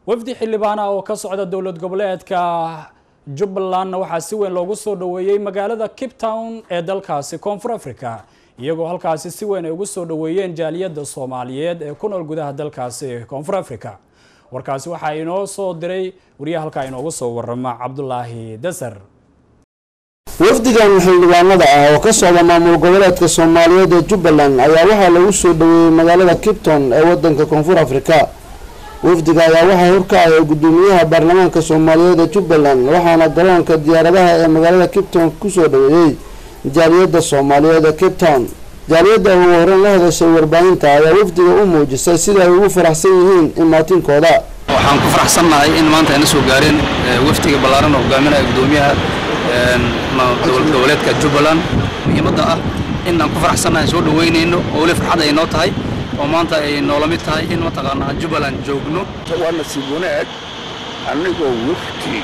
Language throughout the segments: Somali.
wafdi xildhibaana oo ka socda dowlad goboleedka jubbalandna waxaa si weyn loogu soo dhoweeyey magaalada cape town ee dalkaasi koonfur africa iyagoo halkaasi si weyn ay ugu soo dhoweeyeen jaaliyadda soomaaliyeed ee ku nool gudaha dalkaasi koonfur africa warkaasi waxaa inoo soo diray wariyaha halkaa inoogu soo warama cabdulaahi dasar wafdigan xildhibaanada ah oo ka socda maamul goboleedka soomaaliyeed ee jubbaland ayaa waxaa lagu soo dhoweeyey magaalada kipton ee wadanka koonfur afrika wafdiga ayaa waxaa horkacaya gudoomiyaha baarlamaanka soomaaliyeed ee jubbaland waxaana garoonka diyaaradaha ee magaalada kipton kusoo dhoweeyey jaaliyadda soomaaliyeed ee cape town jaaliyadda ugu horeyn la hadashay warbaahinta ayaa wafdiga u muujisay sida ay ugu faraxsan yihiin imaatinkooda waxaan ku faraxsannahay in maanta ayna soo gaareen wafdiga ballaaran oo hogaaminaya gudoomiyaha dowlad goboleedka jubbaland muhiimadda ah in aan ku faraxsannahay soo dhoweynayno oo weli farxad ay noo tahay oo maanta ay noola mid tahay in mataqaanaa jubbaland joogno waa nasiib wanaag anigoo wafdi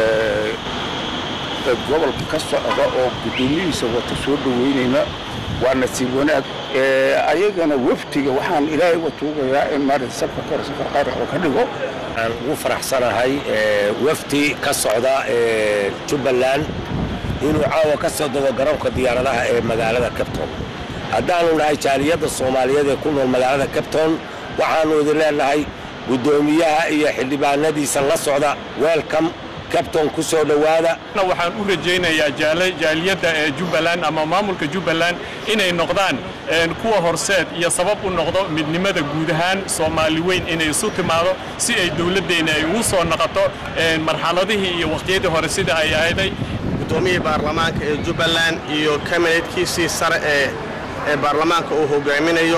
gobolka ka socda oo guddoomiyihiisa wata soo dhoweynayna waa nasiib wanaag ayagana wafdiga waxaan ilaahay uga tuugayaa in maarata safka kore safar khayr oo ka dhigo waxaan ugu faraxsanahay wafdi ka socda jubbaland inuu caawa ka soo dego garoonka diyaaradaha ee magaalada cabton haddaanu nahay jaaliyadda soomaaliyeed ee ku nool magaalada cabton waxaannu idin leenahay guddoomiyaha iyo xildhibaanadiisa la socda welcome cabton ku soo dhowaada waxaan u rajaynayaa jaaliyadda ee jubbaland ama maamulka jubbaland inay noqdaan kuwa horseed iyo sabab u noqdo midnimada guud ahaan soomaali weyn inay isu timaado si ay dowladdeenna ay ugu soo noqoto marxaladihii iyo waqtiyadii hore sida ay ahayday gudoomiyihii baarlamaanka ee jubbaland iyo kabineedkiisii sare ee ee baarlamaanka uu hogaaminayo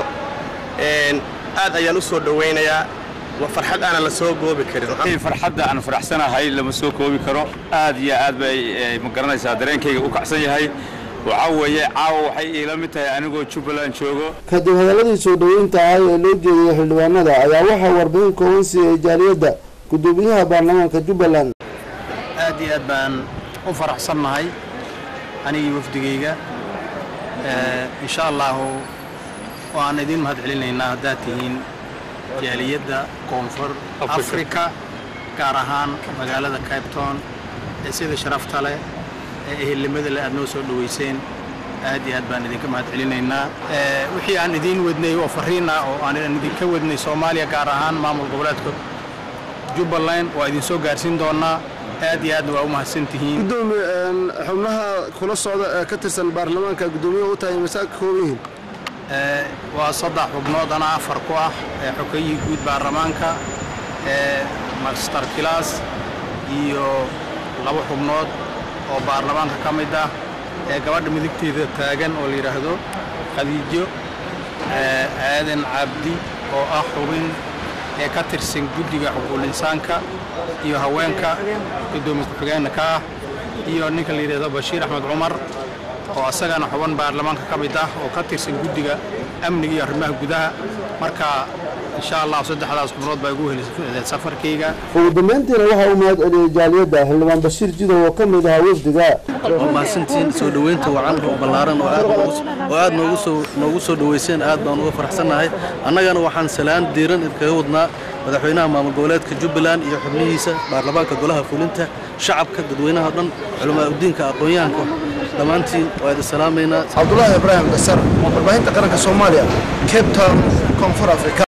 aad ayaan u soo dhowaynayaa waa farxad aanan la soo goobi karin farxadda aan faraxsanahay lama soo koobi karo aad iyo aad bay ma garanaysaa dareenkayga u kacsan yahay waxaa weeye caawa waxay iila mid tahay anigoo jubbaland joogo kadib hadaladii soo dhoweynta ahay ee loo jeediyey xildhibaanada ayaa waxaa warbixin kooban siiyey jaaliyadda gudoomiyaha baarlamaanka jubbaland aad iyo aad baan u faraxsannahay anigii wafdigayga insha allahu waan idiin mahad celinaynaa haddaad tihiin jaaliyadda koonfur afrika gaar ahaan magaalada cabetown ee sida sharafta leh ee ehelnimada leh aad noo soo dhoweyseen aad iyo aad baan idinka mahad celinaynaa wixii aan idiin wadnay oo fariin ah oo aan idinka wadnay soomaaliya gaar ahaan maamul goboleedka jubbaland waa idin soo gaarsiin doonaa aad iyo aadna waa u mahadsantihiin gudoomi xubnaha kula socda ee ka tirsan baarlamaanka guddoomiyaha u tahay masaa ka kooban yihiin waa saddex xubnood ana afar ku ah ee xogayihii guud baarlamaanka ee master kilaas iyo laba xubnood oo baarlamaanka ka mid ah ee gabadha midigteeda taagan oo la yidhaahdo khadiijo aadan cabdi oo ah xubin ee ka tirsan guddiga xuquuqul insaanka iyo haweenka guddoomiye ku-xigeenna ka ah iyo ninka la yidhahdo bashiir axmed cumar oo asagana xuban baarlamaanka ka mid ah oo ka tirsan guddiga amniga iyo arrimaha gudaha marka insha allah saddexdaas xubnood baa igu helisay safarkayga ugu dambeyntiina waxaa u mahad celiyey jaaliyadda xildhibaan bashiir jidow oo ka mid ahaa wafdiga waa mahadsantihiin soo dhoweynta wacan oo ballaaran oo aad noogu soo noogu soo dhoweyseen aad baan uga faraxsannahay annagana waxaan salaan diiran idinkaga wadnaa madaxweynaha maamul goboleedka jubbaland iyo xubnihiisa baarlamaanka golaha fulinta shacabka dadweynaha o dhan culamaa udiinka aqoon-yahanka dhammaantiin waa idin salaamaynaa cabdulaahi ibraahim dasar warbaahinta qaranka soomaaliya cape town koonfur africa